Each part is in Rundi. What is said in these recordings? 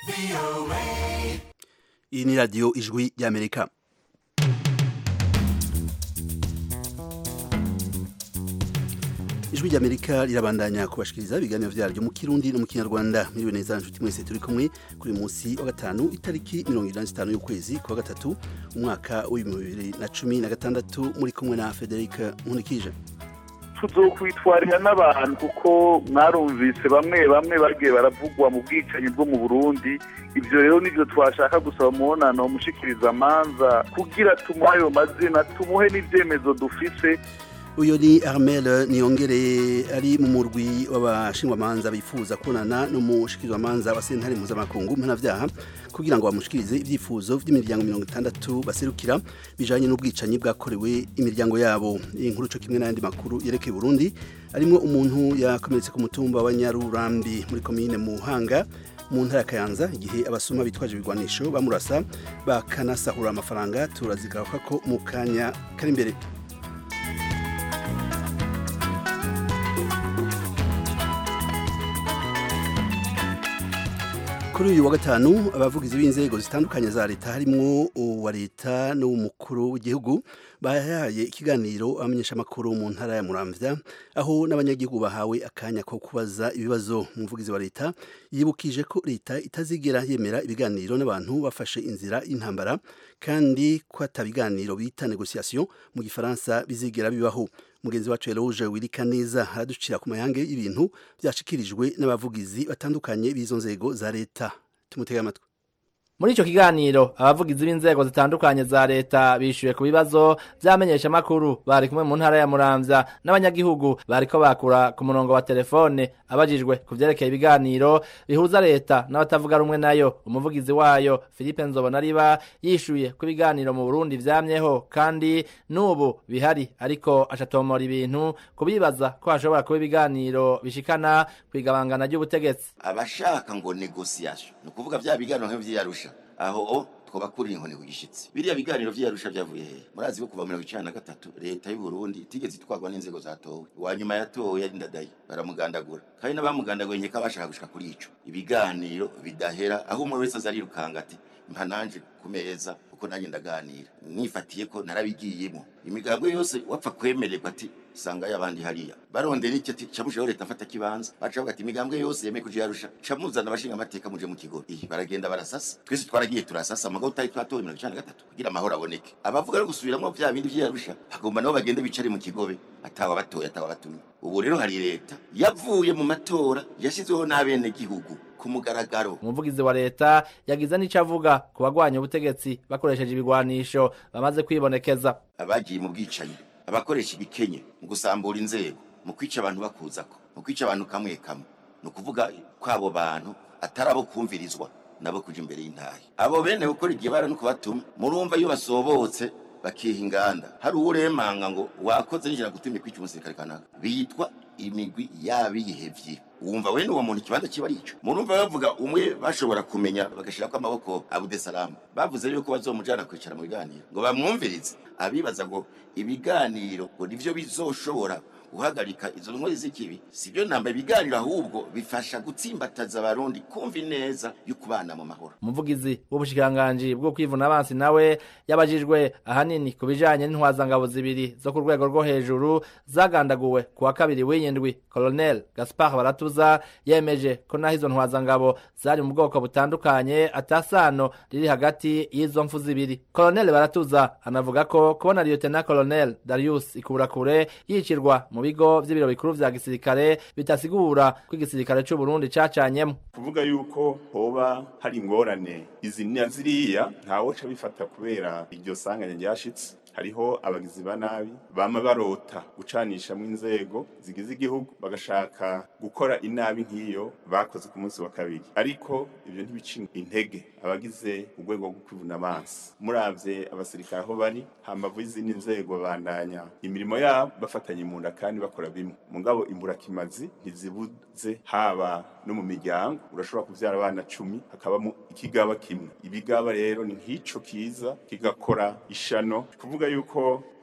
iyi ni radiyo ijwi ry'amerika ijwi ry'amerika rirabandanya kubashikiriza ibiganiro vyaryo mu kirundi no mu kinyarwanda miriwe neza nshuti mwese turi kumwe kuri munsi wa gatanu itariki mirongo irani zitanu y'ukwezi kwa gatatu umwaka w'ibihumbi bibiri na cumi na gatandatu muri kumwe na federica nkunikije tuzokwitwarira n'abantu kuko mwarumvise bamwe bamwe bagiye baravugwa mu bwicanyi bwo mu burundi ibyo rero nibyo twashaka gusaba umubonano umushikiriza amanza kugira tumuhe ayo mazina tumuhe n'ibyemezo dufise uyu ni armel niyongere ari mu murwi w'abashingwamanza bifuza kubonana n'umushikirizamanza wa sentare mpuzamakungu mpanavyaha kugira ngo bamushikirize ivyifuzo vy'imiryango mirongo itandatu baserukira bijanye n'ubwicanyi bwakorewe imiryango yabo iyi nkuru co kimwe n'ayandi makuru yerekeye Burundi arimwo umuntu yakomeretse ku mutumba wa Nyarurambi muri komine Muhanga mu ntara ya Kayanza igihe abasuma bitwaje ibigwanisho bamurasa bakanasahura amafaranga turazigaruka ko mu kanya kari imbere kuri uyu wa gatanu abavugizi b'inzego zitandukanye za leta harimwo uwa leta n'uw'umukuru w'igihugu bahaye ikiganiro abamenyeshamakuru mu ntara ya muramvya aho n'abanyagihugu bahawe akanya ko kubaza ibibazo umuvugizi wa leta yibukije ko leta itazigera yemera ibiganiro n'abantu bafashe inzira y'intambara kandi ko atabiganiro bita negociation mu gifaransa bizigera bibaho mugenzi wacu Eloge wirika neza araducira ku mayange y'ibintu byashikirijwe n'abavugizi batandukanye b'izo nzego za leta tumutega amatwi muri ico kiganiro abavugizi b'inzego zitandukanye za leta bishuye ku bibazo vyamenyesha makuru bari kumwe mu ntara ya Muramvya n'abanyagihugu bariko bakura ku murongo wa telefone abajijwe ku vyerekeye ibiganiro bihuza leta n'abatavuga rumwe nayo umuvugizi wayo Philippe Nzobonariba yishuye ku ibiganiro mu Burundi vyamyeho kandi n'ubu bihari ariko acatomora ibintu kubibaza ko hashobora kuba ibiganiro bishikana kwigabangana ry'ubutegetsi abashaka ngo negociation ni ukuvuga vya biganiro nk'ivyarusha aho twoba kuri inkoni ku gishitsi biriya biganiro vy'iyarusha vyavuye hehe murazi ko kuva mirongo icana na gatatu leta y'u Burundi itigeze itwarwa n'inzego zatowe uwa nyuma yatowe yari ndadaye baramugandagura kandi n'abamugandaguye nkeka bashaka gushika kuri ico ibiganiro bidahera aho umwe wese azarirukanga ati mpa nanje ku meza kuko nanjye ndaganira nifatiye ko narabigiyemo imigambo yose wapfa kwemererwa ati sanga y'abandi hariya barondera iki ati camushaho leta afata kibanza baca bavuga ati imigambwe yose yemeye kuja yarusha camuzana abashinga amateka muje mu kigo iyi baragenda barasasa twese twaragiye turasasa amagabo tutari twatowe mirongo icana na gatatu kugira amahoro aboneke abavuga no gusubiramwo vya bindi vy'iyarusha bagomba nabo bagende bicare mu kigobe atawa batoye atawa batumye ubu rero hari leta yavuye mu matora yashizweho n'abenegihugu ku mugaragaro umuvugizi wa leta yagize n'ico avuga ku bagwanya ubutegetsi bakoresheje ibigwanisho bamaze kwibonekeza abagiye mu bwicanyi abakoresha ibikenye mu gusambura inzego mu kwica abantu bakuzako mu kwica abantu kamwe kamwe ni ukuvuga ko abo bantu atari abo kumvirizwa nabo kuja imbere y'intahe abo bene gukora igihe bara no kubatuma murumva iyo basobotse bakiha inganda hari uwuremanga ngo wakoze nijana gutumye kwica umusirikare kanaka bitwa imigwi yabihevye wumva wene uwo muntu ikibanza kiba ari ico murumva bavuga umwe bashobora kumenya bagashirako amaboko abudesalamu bavuze yuko bazomujana kwicara mu biganiro ngo bamwumvirize abibaza ngo ibiganiro ngo nivyo bizoshobora guhagarika izo nkori z'ikibi sibyo namba ibiganiro ahubwo bifasha gutsimbataza abarundi kumva ineza yo kubana mu mahoro umuvugizi w'ubushikiranganji bwo kwivuna abansi nawe yabajijwe ahanini ku bijanye n'intwazangabo zibiri zo ku rwego rwo hejuru zagandaguwe ku wa kabiri w'iyindwi colonel gaspar baratuza yemeje ko naho izo ntwazangabo zari mu bwoko butandukanye atasano riri hagati y'izo mfu zibiri colonel baratuza anavuga ko kubona lieutenant colonel darius ikurakure yicirwa mu bigo vy'ibiro bikuru vya gisirikare bitasigura ko igisirikare c'u Burundi cacanyemo kuvuga yuko hoba hari ingorane izi na ziriya ntawoca bifata kubera iryo sanganya ryashitse hariho abagizi ba nabi bama barota gucanishamwo inzego zigize igihugu bagashaka gukora inabi nk'iyo bakoze ku munsi wa kabiri ariko ivyo ntibica intege abagize urwego rwo kwivuna amazi muravye abasirikare aho bari hambavu y'izindi nzego bandanya imirimo yabo bafatanye mu nda kandi bakora bimwe mugabo imburakimazi ntizibuze haba no mu miryango urashobora kuvyara abana cumi hakabamo ikigaba kimwe ibigaba rero ni nk'ico kiza kigakora ishano kuvuga yuko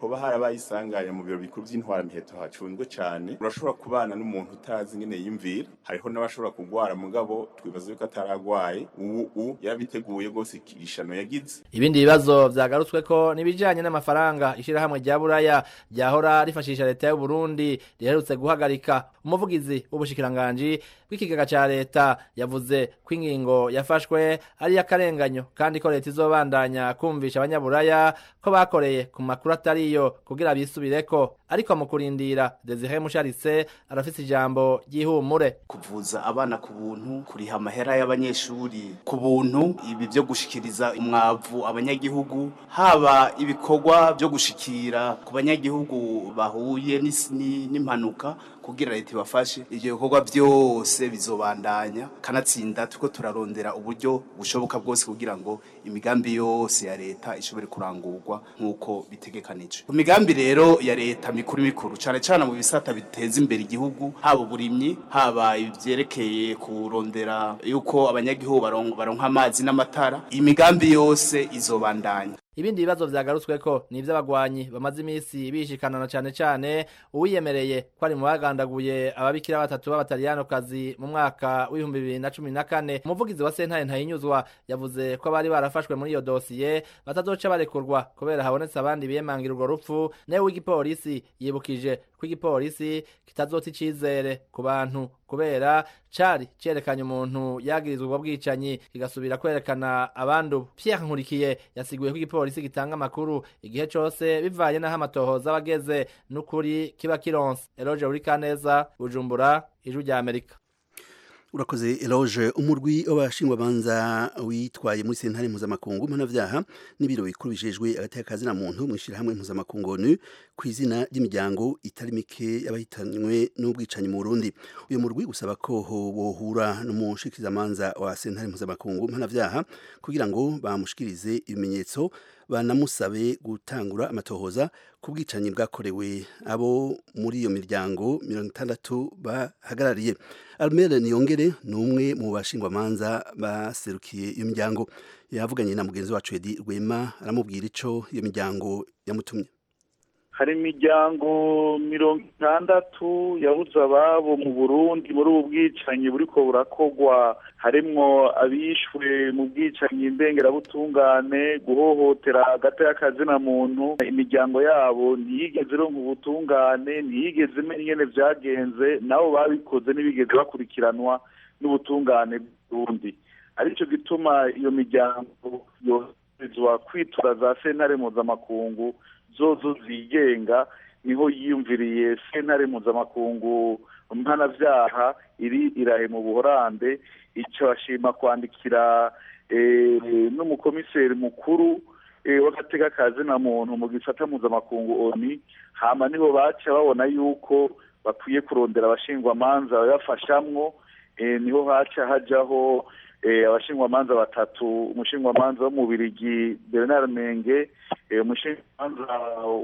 hoba harabaye isanganya mu biro bikuru by'intwara miheto hacunzwe cyane urashobora kubana n'umuntu utazi ingene yimvira hariho n'abashobora kugwara mugabo twibaza yuko ataragwaye ubu u yarabiteguye rwose ikirishano yagize ibindi bibazo vyagarutswe ko nibijanye n'amafaranga ishirahamwe rya buraya ryahora rifashisha leta y'u Burundi riherutse guhagarika umuvugizi w'ubushikiranganji bw'ikigega ca leta yavuze ko ingingo yafashwe ari y'akarenganyo kandi ko leta izobandanya kumvisha abanyaburaya ko bakoreye ku makuru atariyo kugira bisubireko ariko mu kurindira Desire Musharitse arafise ijambo ry'ihumure kuvuza abana ku buntu kuriha amahera y'abanyeshuri ku buntu ibi byo gushikiriza umwavu abanyagihugu haba ibikorwa byo gushikira ku banyagihugu bahuye n'is- ni- n'impanuka kugira leta ibafashe ivyo bikorwa byose bizobandanya kanatsinda tuko turarondera uburyo bushoboka bwose kugira ngo imigambi yose ya leta ishobore kurangurwa nk'uko bitegekanijwe ku migambi rero ya leta mikuru mikuru cane cane mu bisata biteza imbere igihugu haba uburimyi haba ivyerekeye kurondera yuko abanyagihugu baron- baronka amazi n'amatara imigambi yose izobandanya ibindi bibazo vyagarutsweko ni ivy'abagwanyi bamaze imisi bishikanana cane cane uwiyemereye ko ari mu bagandaguye ababikira batatu b'abataliyanokazi mu mwaka w'ibihumbi bibiri na cumi na kane umuvugizi wa sentare ntayinyuzwa yavuze ko abari barafashwe muri iyo dosiye batazoca barekurwa kubera habonetse abandi biyemangira urwo rupfu nawe w'igipolisi yibukije ko igipolisi kitazota icizere ku bantu kubera cari cerekanye umuntu yagirizwa ubwo bwicanyi kigasubira kwerekana abandi ubu Pierre Nkurikiye yasiguye ko igipolisi gitanga amakuru igihe cose bivanye n'aho amatohoza aba ageze n'ukuri kiba kironse Eloge Urikaneza Bujumbura Ijwi rya Amerika urakoze eloge umurwi w'abashingwamanza witwaye muri sentare mpuzamakungu mpanavyaha n'ibiro bikuru bijejwe agateka na muntu mu ishirahamwe mpuzamakungu onu ku izina ry'imiryango itari mike y'abahitanywe n'ubwicanyi mu Burundi uyu murwi usaba ko bohura n'umushikirizamanza wa sentare mpuzamakungu mpanavyaha kugira ngo bamushikirize ibimenyetso banamusabe gutangura amatohoza ku bwicanyi bwakorewe abo muri iyo miryango mirongo itandatu bahagarariye Almere Niyongere ni umwe mu bashingwamanza baserukiye iyo miryango yavuganye na mugenzi wacu Edi Rwema aramubwira ico iyo miryango yamutumye hari imiryango mirongo itandatu yabuze ababo mu burundi muri ubu bwicanyi buriko burakorwa harimwo abishwe mu bwicanyi ndengerabutungane guhohotera hagati y'akazina muntu imiryango yabo ntiyigeze ironka ubutungane ntiyigeze imenya ingene vyagenze nabo babikoze ntibigeze bakurikiranwa n'ubutungane bw'uburundi arico gituma iyo miryango yoherezwa kwitura za sentare mpuzamakungu zozo zigenga niho yiyumviriye sentare mpuzamakungu mpanavyaha iri irahe mu buhorande ico ashima kwandikira n'umukomiseri mukuru w'agateka kazina muntu mu gisata mpuzamakungu oni hama niho baca babona yuko bakwiye kurondera abashingwamanza babafashamwo niho haca hajaho abashingwamanza batatu umushingwamanza wo mu birigi bernard menge umushingwamanza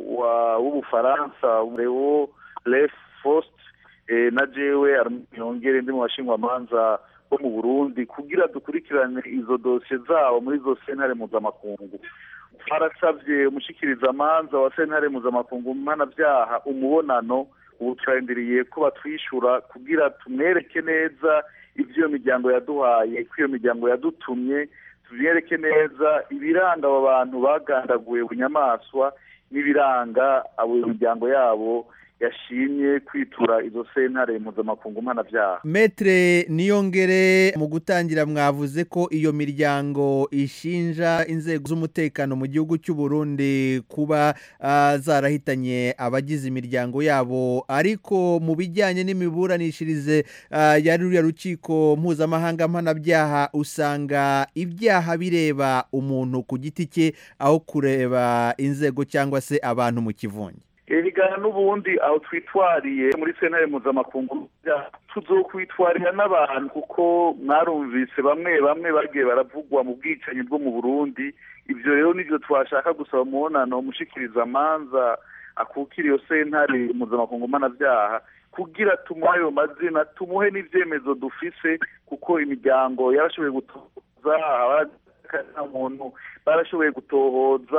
w'ubufaransa leo lef fost na jewe yongere ndi mu bashingwamanza bo mu burundi kugira dukurikirane izo dosiye zabo muri izo sentare mpuzamakungu twarasabye umushikirizamanza wa sentare mpuzamakungu mpanavyaha umubonano ubu turarindiriye ko batwishyura kugira tumwereke neza ibyo iyo miryango yaduhaye ko iyo miryango yadutumye tubyereke neza ibiranga abo bantu bagandaguye bunyamaswa n'ibiranga abo miryango yabo yashimye kwitura izo sentare mpuzamakungu mpanavyaha metre niyongere mu gutangira mwavuze ko iyo miryango ishinja inzego z'umutekano mu gihugu cy'u Burundi kuba uh, zarahitanye abagize imiryango yabo ariko mu bijyanye n'imiburanishirize uh, ya ruriya rukiko mpuzamahanga mpanabyaha usanga ibyaha bireba umuntu ku giti cye aho kureba inzego cyangwa se abantu mu kivunge erigana n'ubundi aho twitwariye muri sentare mpuzamakungu tuzokwitwarira n'abantu kuko mwarumvise bamwe bamwe bagiye baravugwa mu bwicanyi bwo mu burundi ibyo rero nibyo twashaka gusaba umubonano umushikirizamanza akukira iyo sentare mpuzamakungu mpanavyaha kugira tumuhe ayo mazina tumuhe n'ivyemezo dufise kuko imiryango yarashoboye gutoza muntu barashoboye gutohoza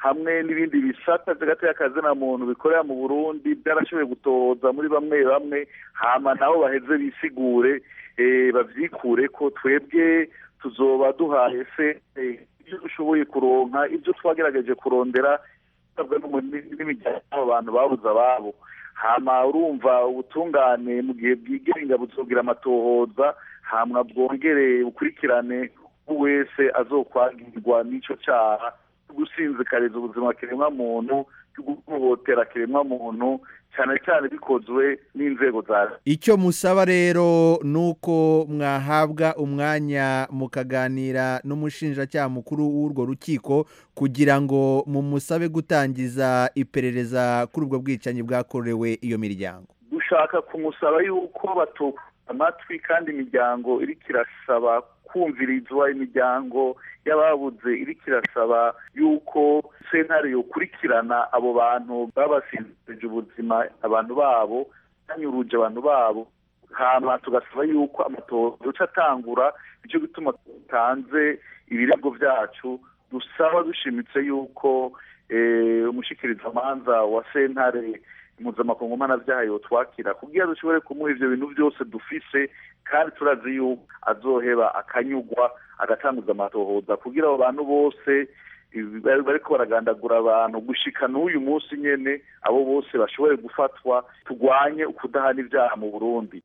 hamwe n'ibindi bisata by'agati y'akazina muntu bikorera mu burundi byarashoboye gutoza muri bamwe bamwe hama nabo baheze bisigure bavyikure ko twebwe tuzoba duhaye se ibyo dushoboye kuronka ibyo twagerageje kurondera n'imiryango abantu babuze ababo hama urumva ubutungane mu gihe bwigenga buzogira amatohoza hamwa bwongere bukurikirane wese azokwagirwa n'ico caha gusinzikariza ubuzima kiremwa muntu guhohotera kiremwa muntu cyane cyane bikozwe n'inzego za leta icyo musaba rero ni uko mwahabwa umwanya mukaganira n'umushinjacyaha mukuru w'urwo rukiko kugira ngo mumusabe gutangiza iperereza kuri ubwo bwicanyi bwakorewe iyo miryango dushaka kumusaba yuko batuka amatwi kandi imiryango iriko irasaba kumvirizwa imiryango y'ababuze iriko irasaba yuko sentare yokurikirana abo bantu babasinzirije ubuzima abantu babo banyuruje abantu babo hama tugasaba yuko amatohoza duca atangura nicyo gituma dutanze ibirego byacu dusaba dushimitse yuko umushikirizamanza wa sentare mpuzamakungu mpanabyaha yotwakira kugira dushobore kumuha ivyo bintu byose dufise kandi turazi yuko azoheba akanyugwa agatanguza amatohoza kugira abo bantu bose bariko baragandagura abantu gushika n'uyu munsi nyene abo bose bashobore gufatwa turwanye ukudahana ibyaha mu burundi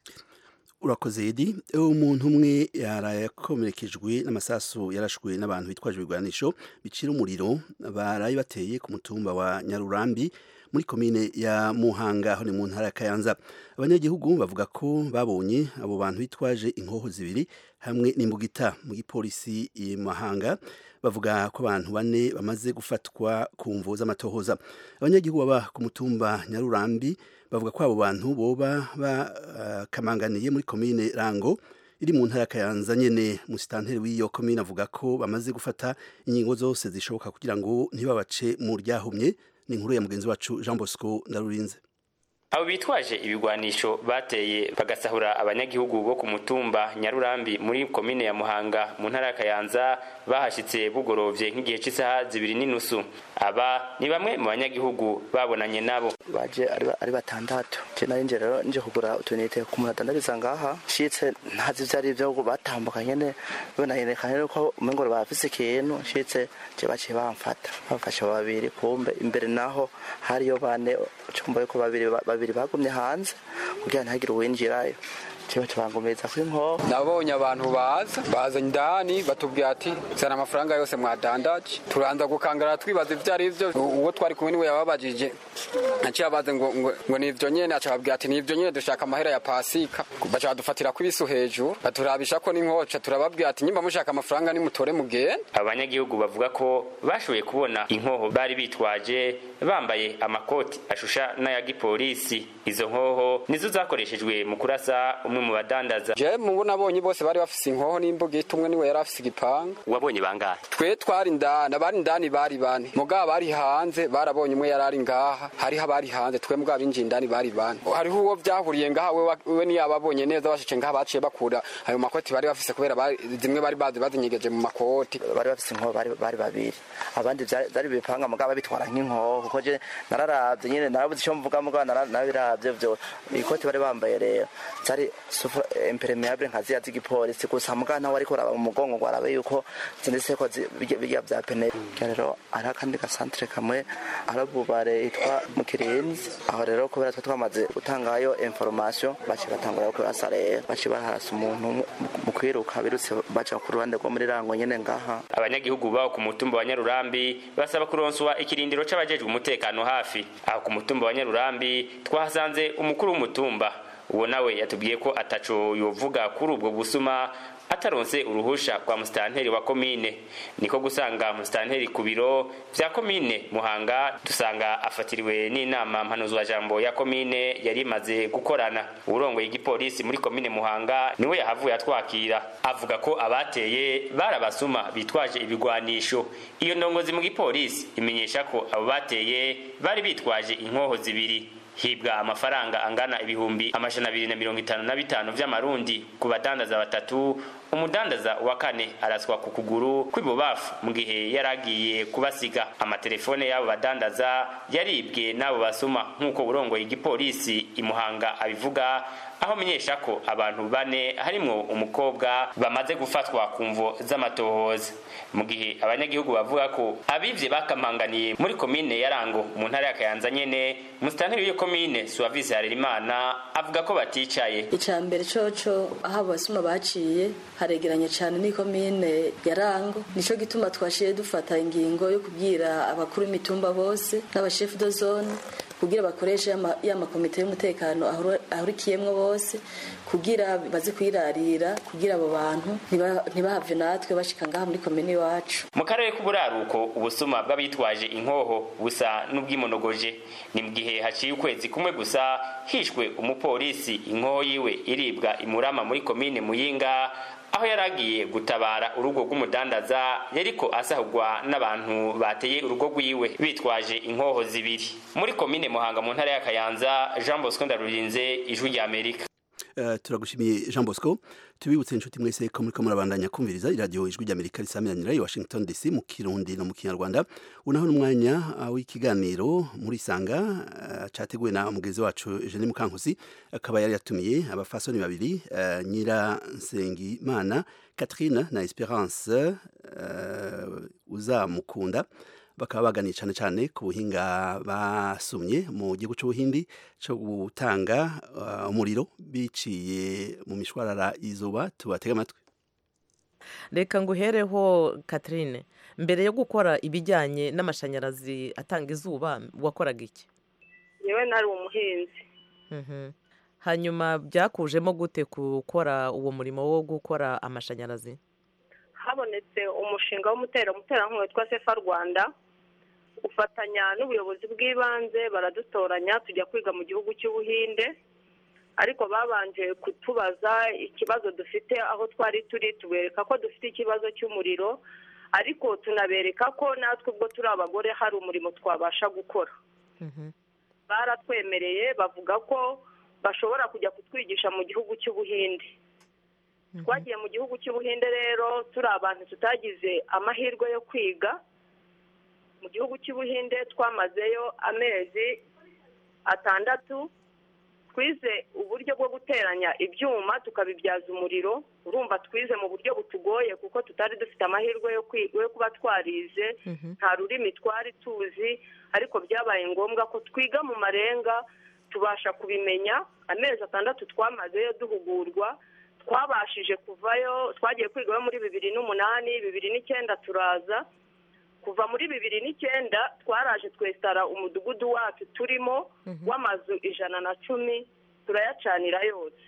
urakoze edi umuntu umwe yarakomerekejwe n'amasasu yarashwe n'abantu bitwaje ibigwanisho bicira umuriro baraye bateye ku mutumba wa nyarurambi muri komine ya muhanga aho ni mu ntara ya kayanza abanyagihugu bavuga ko babonye abo bantu bitwaje inkoho zibiri hamwe n'imbugita mu gipolisi i mahanga bavuga ko abantu bane bamaze gufatwa ku mvu z'amatohoza abanyagihugu baba ku mutumba nyarurambi bavuga ko abo bantu boba bakamanganiye muri komine rango iri mu ntara ya kayanza nyene musitanteri w'iyo komine avuga ko bamaze gufata ingingo zose zishoboka kugira ngo ntibabace mu ryahumye ni inkuru ya mugenzi wacu jean bosco ndarurinze abo bitwaje ibigwanisho bateye bagasahura abanyagihugu bo ku mutumba nyarurambi muri komine ya muhanga mu ntara ya kayanza bahashitse bugorovye nk'igihe cy'isaha zibiri n'inusu aba ni bamwe mu banyagihugu babonanye nabo baje ari batandatu je nari nje rero nje kugura utunite ku muntu adandariza ngaha nshitse ntazi ivyo ari vyo batambuka nyene bibonayerekana ko umengo bafise ikintu nshitse je baciye bamfata bamfashe babiri kumbe imbere naho hariyo bane cumva yuko babiri babiri bagumye hanze kugira ntihagire uwinjirayo kiba tubangumiza kuri nko nabonye abantu baza baza indani batubwira ati zana amafaranga yose mwadandaje turanza gukangara twibaza ivyo ari vyo uwo twari kumwe niwe yababajije aciye abaze ngo ngo, ngo ni ivyo nyene aca babwira ati ni ivyo nyene dushaka amahera ya pasika baca badufatira ku ibisu hejuru baturabisha ko n'inkoca turababwira ati nyimba mushaka amafaranga nimutore mugende abanyagihugu bavuga ko bashoboye kubona inkoho bari bitwaje bambaye amakoti ashusha n'aya gipolisi izo nkoho nizo zakoreshejwe mu kurasa umwe mu badandaza je mubo nabonye bose bari bafise inkoho n'imbugita umwe niwe yari afise igipanga wabonye bangahe twe twari indani abari indani bari bane mugabo bari hanze barabonye umwe yari ari ngaha hariho abari hanze twe mugabo binjiye indani bari bane hariho uwo vyahuriye ngaha we, we niyo ababonye neza bashitse ngaha baciye bakura ayo makoti bari bafise kubera bari, zimwe bari bazi bazinyegeje mu makoti bari bafise inkoho bari, bari babiri abandi vyari bipanga mugabo babitwara nk'inkoho kuko je nararavye nyene narabuze ico mvuga mugabo narabiravye vyo ikoti bari bambaye rero zari impermeable nka ziya z'igipolisi gusa mugabo nawe ariko uraba mu mugongo ngo arabe yuko zinditse ko birya vya pene rero ari akandi gasantere kamwe arabubare yitwa mu kirinzi aho rero kubera twe twamaze gutangayo information baci batangura kurasa rero baci barahasa umuntu mu kwiruka birutse baca ku ruhande rwo muri rango nyene ngaha abanyagihugu baho ku mutumba wa nyarurambi basaba kuronswa ikirindiro c'abajejwe umutekano hafi aho ku mutumba wa nyarurambi twahasanze umukuru w'umutumba uwo nawe yatubwiye ko ataco yovuga kuri ubwo busuma ataronse uruhusha kwa musitanteri wa komine niko gusanga musitanteri ku biro vya komine muhanga dusanga afatiriwe n'inama mpanuzwa jambo ya komine yari imaze gukorana urongoye igipolisi muri komine muhanga niwe yahavuye atwakira avuga ko abateye barabasuma bitwaje ibigwanisho iyo ndongozi mu gipolisi imenyesha ko abo bateye bari bitwaje inkoho zibiri hibwa amafaranga angana ibihumbi amajana abiri na mirongo itanu na bitanu vy'amarundi ku badandaza batatu umudandaza wa kane araswa ku kuguru kw'ibubafu mu gihe yaragiye kubasiga amatelefone y'abo badandaza yaribwe n'abo basuma nk'uko burongoye igipolisi imuhanga abivuga aho amenyesha ko abantu bane harimwo umukobwa bamaze gufatwa ku mvo z'amatohoza mu gihe abanyagihugu bavuga ko abivye bakamanganiye muri komine ya rango mu ntara ya kayanza nyene musitanteri w'iyo komine suwavisi harerimana avuga ko baticaye icya mbere coco aho abasuma baciye haregeranye cyane n'ikomine ya rango nico gituma twashiye dufata ingingo yo kubwira abakuru b'imitumba bose n'abashefu de zone kugira bakoreshe ya makomite y'umutekano ahurikiyemwo bose kugira baze kwirarira kugira abo bantu ntibahave natwe bashika ngaha muri komine iwacu mu karere k'uburaruko ubusuma bw'abitwaje inkoho busa n'ubwimonogoje ni mu gihe haciye ukwezi kumwe gusa hishwe umupolisi inkoho yiwe iribwa imurama muri komine muyinga aho yaragiye gutabara urugo rw'umudandaza yariko asahurwa n'abantu bateye urugo rwiwe bitwaje inkoho zibiri muri komine muhanga mu ntara ya kayanza jean bosco ndarurinze ijwi rya amerika Uh, turagushimiye Jean Bosco tubibutse inshuti mwese ko muri ko murabandanya kumviriza iradiyo ijwi ry'Amerika risamiranira i Washington DC mu Kirundi no mu Kinyarwanda unaho n'umwanya uh, w'ikiganiro muri sanga uh, categuwe na umugezi wacu Eugene Mukankusi akaba yari yatumiye abafasoni babiri uh, nyira Nsengimana Catherine na Esperance uh, uzamukunda bakaba baganiye cyane cyane ku buhinga basumye mu gihugu cy'ubuhindi cyo gutanga uh, umuriro biciye mu mishwarara izuba tubatega amatwi reka nguhereho Catherine mbere yo gukora ibijyanye n'amashanyarazi atanga izuba wakoraga iki yewe nari umuhinzi hanyuma byakujemo gute gukora uwo murimo wo gukora amashanyarazi habonetse umushinga w'umuterankunga witwa sefa rwanda ufatanya n'ubuyobozi bw'ibanze baradutoranya tujya kwiga mu gihugu cy'ubuhinde ariko babanje kutubaza ikibazo dufite aho twari turi tubereka ko dufite ikibazo cy'umuriro ariko tunabereka ko natwe ubwo turi abagore hari umurimo twabasha gukora baratwemereye bavuga ko bashobora kujya kutwigisha mu gihugu cy'ubuhinde twagiye mu gihugu cy'ubuhinde rero turi abantu tutagize amahirwe yo kwiga mu gihugu cy'ubuhinde twamazeyo amezi atandatu twize uburyo bwo guteranya ibyuma tukabibyaza umuriro urumva twize mu buryo butugoye kuko tutari dufite amahirwe yo kuba twarize nta rurimi twari tuzi ariko byabaye ngombwa ko twiga mu marenga tubasha kubimenya amezi atandatu twamazeyo duhugurwa twabashije kuvayo twagiye kwigayo muri bibiri n'umunani bibiri n'icyenda turaza kuva muri bibiri n'icyenda twaraje twesitara umudugudu wacu turimo w'amazu ijana na cumi turayacanira yose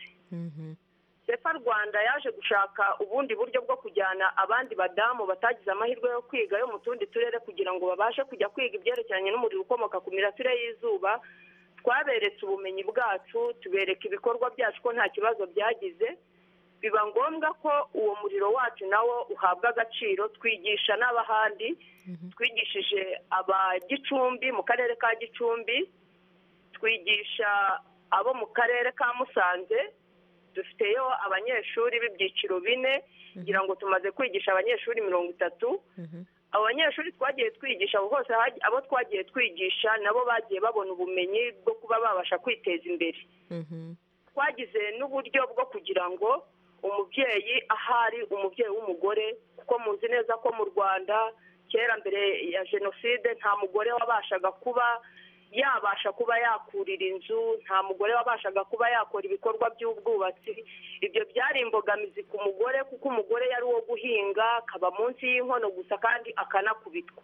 sefa rwanda yaje gushaka ubundi buryo bwo kujyana abandi badamu batagize amahirwe yo kwiga yo mu tundi turere kugira ngo babashe kujya kwiga ibyerekeranye n'umuriro ukomoka ku mirasire y'izuba twaberetse ubumenyi bwacu tubereka ibikorwa byacu ko nta kibazo byagize biba ngombwa ko uwo muriro wacu nawo uhabwa agaciro twigisha n'abahandi twigishije aba gicumbi mu karere ka gicumbi twigisha abo mu karere ka musanze dufiteyo abanyeshuri b'ibyiciro bine kugira ngo tumaze kwigisha abanyeshuri mirongo itatu abo banyeshuri twagiye twigisha abo bose abo twagiye twigisha nabo bagiye babona ubumenyi bwo kuba babasha kwiteza imbere twagize n'uburyo bwo kugira ngo umubyeyi ahari umubyeyi w'umugore kuko muzi neza ko mu rwanda kera mbere ya jenoside nta mugore wabashaga kuba yabasha kuba yakurira inzu nta mugore wabashaga kuba yakora ibikorwa by'ubwubatsi ibyo byari imbogamizi ku mugore kuko umugore yari uwo guhinga akaba munsi y'inkono gusa kandi akanakubitwa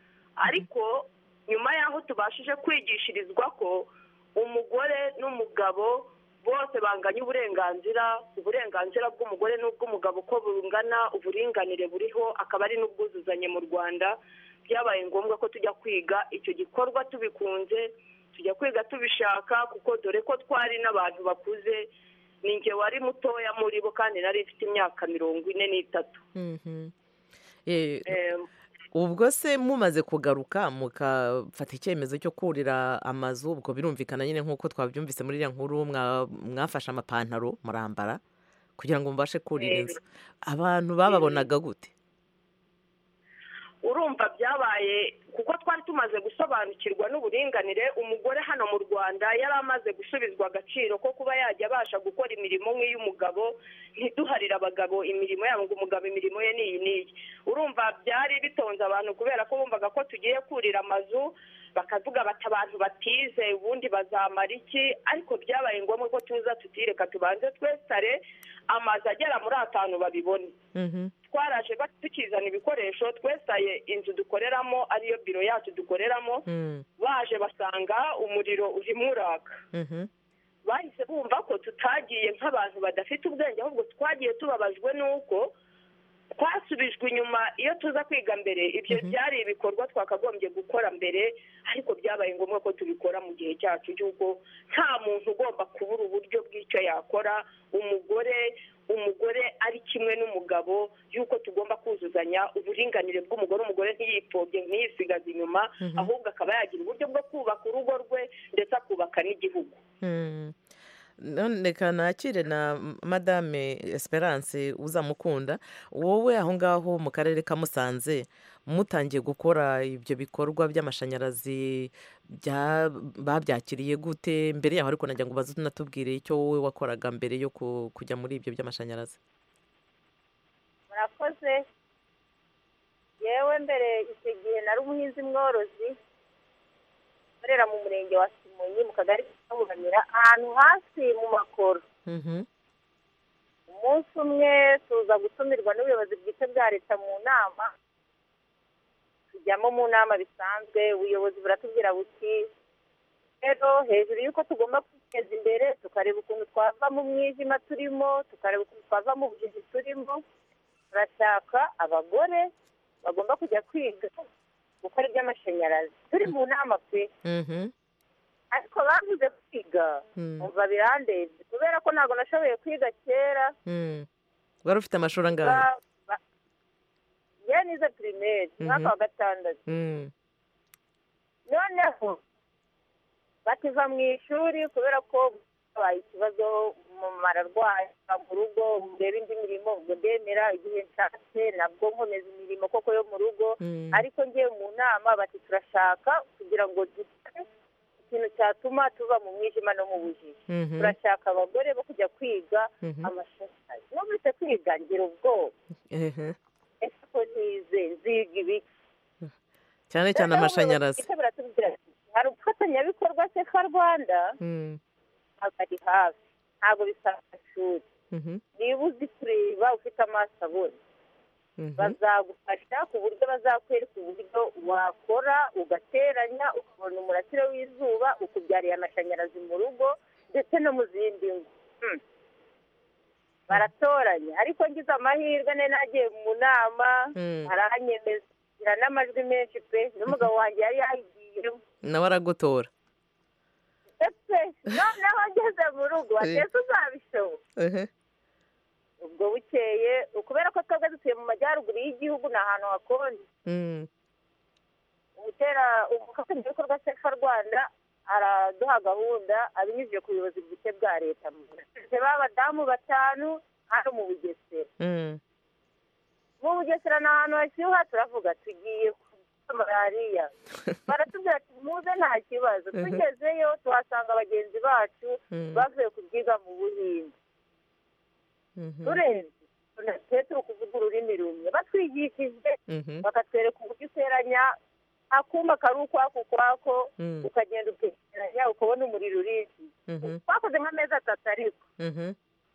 ariko nyuma y'aho tubashije kwigishirizwa ko umugore n'umugabo bose banganya uburenganzira uburenganzira bw'umugore n'ubw'umugabo ko bungana uburinganire buriho akaba ari n'ubwuzuzanye mu rwanda byabaye ngombwa ko tujya kwiga icyo gikorwa tubikunze tujya kwiga tubishaka kuko dore ko twari n'abantu bakuze ni nge wari mutoya muri bo kandi nari ifite imyaka mirongo ine n'itatu ubwo se mumaze kugaruka mukafata icyemezo cyo kurira amazu ubwo birumvikana nyine nk'uko twabyumvise muri iriya nkuru mwa- mwafashe amapantaro murambara kugira ngo mubashe kurira inzu abantu bababonaga gute urumva byabaye kuko twari tumaze gusobanukirwa n'uburinganire umugore hano mu rwanda yari amaze gusubizwa agaciro ko kuba yajya abasha gukora imirimo nk'iy'umugabo ntiduharire abagabo imirimo yabo ngo umugabo imirimo ye n'iyi n'iyi urumva byari bitonze abantu kubera ko bumvaga ko tugiye kurira amazu bakavuga bati abantu batize ubundi bazamara iki ariko byabaye ngombwa ko tuza tutireka tubanze twesitare amazu agera muri atanu babibone twaraje ba- tukizana ibikoresho twestaye inzu dukoreramo ariyo biro yacu dukoreramo baje basanga umuriro urimo uraka bahise bumva ko tutagiye nk'abantu badafite ubwenge ahubwo twagiye tubabajwe n'uko twasubijwe inyuma iyo tuza kwiga mbere ibyo byari ibikorwa twakagombye gukora mbere ariko byabaye ngombwa ko tubikora mu gihe cyacu cy'uko nta muntu ugomba kubura uburyo bw'icyo yakora umugore umugore ari kimwe n'umugabo y'uko tugomba kuzuzanya uburinganire bw'umugore umugore ntiyipfobye ntiyisigaze inyuma Mhm. ahubwo akaba yagira uburyo bwo kubaka urugo rwe ndetse akubaka n'igihugu Mm. none reka nakire na madame esperance uzamukunda wowe aho ngaho mu karere ka musanze mutangiye gukora ibyo bikorwa by'amashanyarazi bya- babyakiriye gute mbere yaho ariko nagira ngo ubaze unatubwire icyo wowe wakoraga mbere yo ku- kujya muri ibyo by'amashanyarazi murakoze yewe mbere icyo gihe nari umuhinzi mworozi ukorera mu murenge wa kimonyi mu kagari ka buramira ahantu hasi mu makoro umunsi umwe tuza gutumirwa n'ubuyobozi bwite bwa leta mu nama tujyamo mu nama bisanzwe ubuyobozi buratubwira buti rero hejuru y'uko tugomba kwiteza imbere tukareba ukuntu twava mu mwijima turimo tukareba ukuntu twava mu bujiji turimo turashaka abagore bagomba kujya kwiga gukora iby'amashanyarazi turi mu nama pe ariko bavuze kwiga Mm. umva birandebye kubera ko ntabwo nashoboye kwiga kera Mm. wari ufite amashuri angahe ba- ba- ye nize pirimeri umwaka wa gatandatu Mm. noneho bakiva mu ishuri kubera ko habaye ikibazo umumama ararwaye ava mu rugo ureba indi mirimo ubwo ndemera igihe nshatse nabwo nkomeza imirimo koko yo mu rugo Mm. ariko ngiye mu nama bati turashaka kugira ngo dukore ikintu cyatuma tuva mu mwijima no mu bujiji Mhm. turashaka abagore bo kujya kwiga Mhm. amashanyarazi numvise kwiga ngira ubwoba Ehe. ese ko ntize nziga ibiki cyane cyane Noneho amashanyarazi ubuyobozi buratubwira ati, hari ubufatanyabikorwa sefa rwanda Mm. ntabwo ari hafi ntabwo bisaba amashuri Mhm. niba uzi kureba ufite amaso abona Mhm. bazagufasha ku buryo bazakwereka uburyo wakora ugateranya ukabona umurasire w'izuba ukubyariye amashanyarazi mu rugo ndetse no mu zindi ngo Hmm. baratoranya ariko ngize amahirwe nari nagiye mu nama Mm. arahanyemeza ngira n'amajwi menshi pe n'umugabo wanjye yari yayigiyemo nawe aragutora ndetse noneho ngeze mu rugo Eh. atese uzabishobora Ehe. ubwo bukeye kubera ko twebwe dutuye mu majyaruguru y'igihugu ni ahantu hakonje Mm. umutera umufatanyabikorwa sefa rwanda araduha gahunda abinyujije ku buyobozi bwite bwa leta Dufite b'abadamu batanu hano mu bugesera Mm. mu bugesera ni ahantu hashyuha turavuga tugiye kurya malariya baratubwira ati muze nta kibazo Mhm. tugezeyo tuhasanga bagenzi bacu Mm. bavuye kubyiga mu buhinde Mhm. turenze twe turi kuvuga ururimi rumwe batwigishije Mhm. bakatwereka uburyo uteranya akuma kari ukwako ukwako Mm. ukagenda ukegeranya ukabona umuriro urinzi Mhm. twakoze nk'amezi atatu ariko Mhm.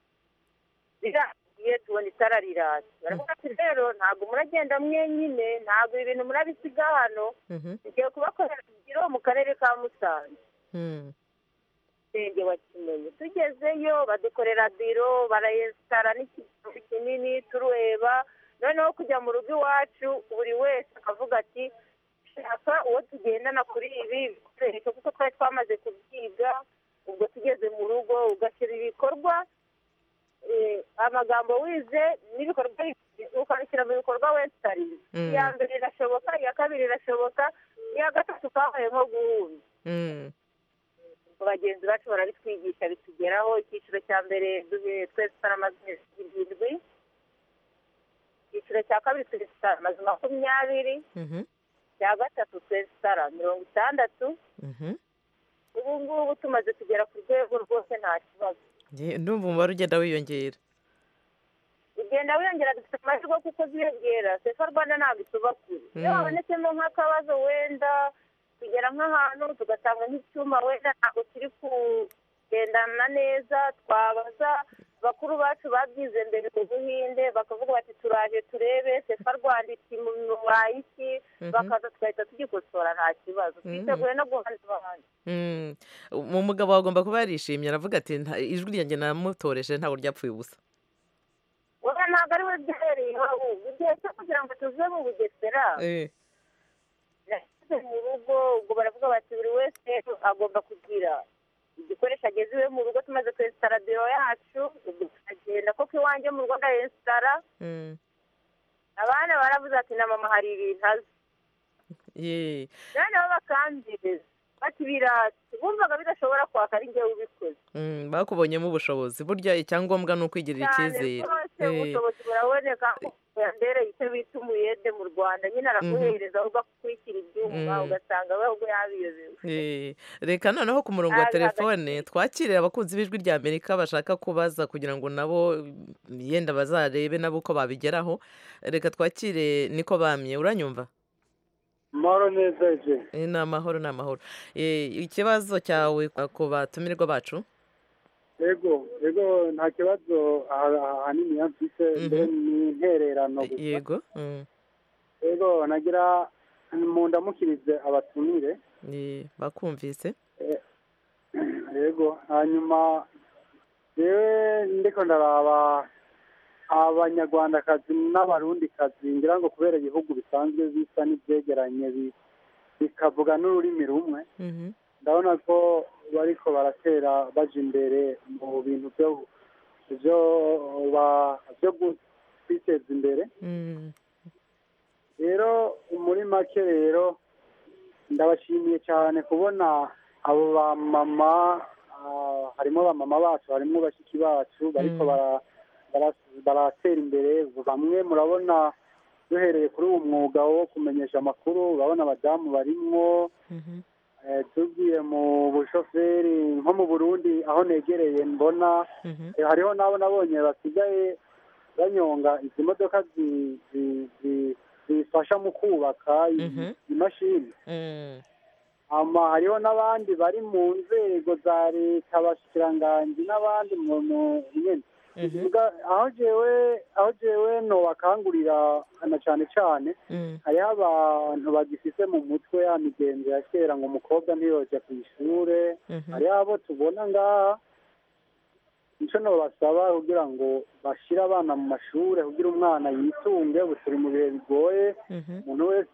rirangiye tubona itara riratse baravuga ati rero ntabwo muragenda mwenyine ntabwo ibi bintu murabisiga hano Mhm. tugiye kubakorera biro mu karere ka musanze Mm. murenge wa kimenyi tugezeyo badukorera biro barayesitara n'ikintu kinini tureba noneho kujya mu rugo iwacu buri wese akavuga ati shaka uwo tugendana kuri ibi bikoresho kuko twari twamaze kubyiga ubwo tugeze mu rugo ugashyira ibikorwa eh, amagambo wize n'ibikorwa ukabishyira mu bikorwa wesitari Mm. iya mbere irashoboka iya kabiri irashoboka iya gatatu kabaye nko guhunda Mm. bagenzi bacu barabitwigisha bitugeraho icyiciro cya mbere duhe twese amazu irindwi icyiciro cya kabiri twese amazu makumyabiri Mhm. cya gatatu twese mirongo itandatu Mhm. ubu ngubu tumaze kugera ku rwego rwose nta kibazo Nge- ndumva umubare ugenda wiyongera ugenda wiyongera dufite amahirwe kuko ziyongera sefa rwanda ntabwo ituba kure iyo Mm. habonetsemo nk'akabazo wenda tugera nk'ahantu tugatanga nk'icyuma wenda ntabwo kiri kugendana neza twabaza bakuru bacu babyize mbere mu buhinde bakavuga bati turaje turebe sefa rwanda iti mubaye iki Mhm. bakaza tugahita tugikosora nta kibazo Mhm. twiteguye no guhana abandi Mm. mu mugabo agomba kuba yarishimye aravuga ati "Nta- ijwi ryanjye namutoreshe ntabwo ryapfuye ubusa wowe ntabwo ari we byahereyeho ahubwo igihe cyo kugira ngo tuve mu bugesera Eh. nashyize mu rugo ubwo baravuga bati buri wese agomba kugira igikoresho ageze iwe mu rugo tumaze kwesitara biro yacu ubwo tukagenda koko iwanjye mu rugo ndayesitara Mm. abana baravuze ati na mama hari ibintu azi Ye. noneho bakambwiriza bati birasi bumvaga bidashobora kwaka ari njyewe ubikoze Mm, bakubonyemo ubushobozi burya icyangombwa ni ukwigirira cyane icyizere rwose Eh. ubushobozi buraboneka yambereye icyo bita umuyede mu rwanda nyine araguhereza ahubwo akwishyira ibyuma Mm. ugasanga we ahubwo yabiyobewe Eh, reka noneho ku murongo wa Aza telefone twakirire abakunzi b'ijwi rya amerika bashaka kubaza kugira ngo nabo mm, yenda bazarebe nabo uko babigeraho reka twakire niko bamye uranyumva Moro neza je. Eh, ni amahoro ni amahoro Eh, ikibazo cyawe ku batumirwa bacu Ego, ego nta kibazo aha- ahanini yamfise mbere ni intererano gusa. yego Mm, Ego nagira mu ndamukirize abatumire. eh, bakumvise Ego hanyuma jewe ndiko ndaraba abanyarwandakazi n'abarundikazi ngira ngo kubera ibihugu bisanzwe bisa n'ibyegeranye bi- bikavuga n'ururimi rumwe Mhm. ndabona ko bariko baratera baja imbere mu bintu byo byo ba- byo gu- kwiteza imbere Mm, rero muri make rero ndabashimiye cyane kubona abo bamama ah, harimo bamama bacu harimo bashiki bacu bariko Mm. bara- bara- baratera imbere bamwe murabona duhereye kuri uwo mwuga wo kumenyesha amakuru urabona abadamu barimwo mhm. Eh, tugiye mu bushoferi nko mu burundi aho negereye mbona Mhm. eh, hariho n'abo nabonye basigaye banyonga izi modoka zi- zi- zi- zifasha mu kubaka i- Mhm. imashini Mm, ama hariho n'abandi bari mu nzego za leta abashikiranganji n'abandi mu mu- nyene mhm. Bivuga, aho jewe aho jewe nobakangurira na cane cane Mm, hariho abantu bagifise mu mutwe ya migenzo ya kera ngo umukobwa ntiyoja ku ishure mhm. hariho abo tubona ngaha nico nobasaba kugira ngo bashire abana mu mashure kugira umwana yitunge ubu turi mu bihe bigoye Mhm. umuntu wese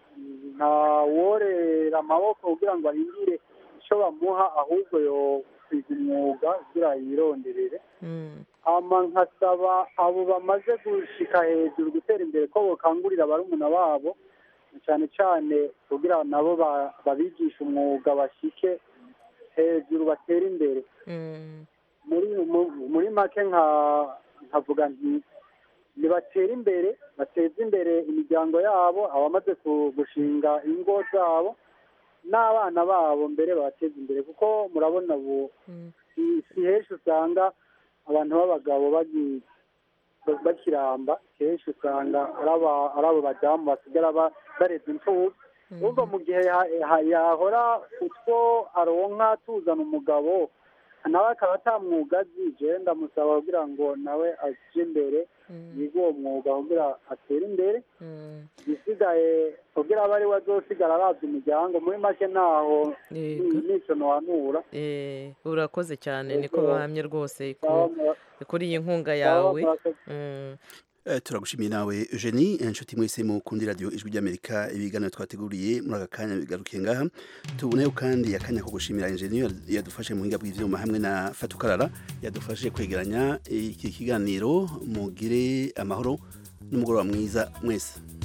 ntaworera amaboko kugira ngo ahindure ico bamuha ahubwo yo kwiga umwuga kugira yironderere Mm, hama nkasaba abo bamaze gushika hejuru gutera imbere ko bokangurira barumuna babo cyane cyane kugira nabo ba- babigisha umwuga bashike hejuru batere imbere mm, muri mu- muri make nka nkavuga nti nibatere imbere bateze imbere imiryango yabo abamaze ku- gushinga ingo zabo n'abana babo mbere babateze imbere kuko murabona ubu mm. si si henshi usanga abantu b'abagabo bagi- bakiramba kenshi usanga ari aba- ari abo badamu basigara ba- bareza imfubyi urumva mu gihe ya- ya- yahora utwo aronka tuzana umugabo nawe akaba atamwuga azi jewe ndamusaba kugira ngo nawe aje imbere yige uwo mwuga kugira atere imbere Mm. isigaye kugira abe ari we azosigara arabya umuryango muri make ntaho Yego. nico nohanura Eh, urakoze cyane Yego. niko bahamye rwose ku- Sawa, mura- kuri iyi nkunga sawa, yawe murakoze. Mm, Eh, turagushimiye nawe Eugenie inshuti mwese mukundi radio ijwi ry'Amerika ibiganiro twateguriye muri aka kanya bigarukiye ngaha tuboneyeho kandi akanya ko gushimira engineer yadufashe mu buhinga bw'ivyuma hamwe na Fatukarara yadufashije kwegeranya iki kiganiro mugire amahoro n'umugoroba mwiza mwese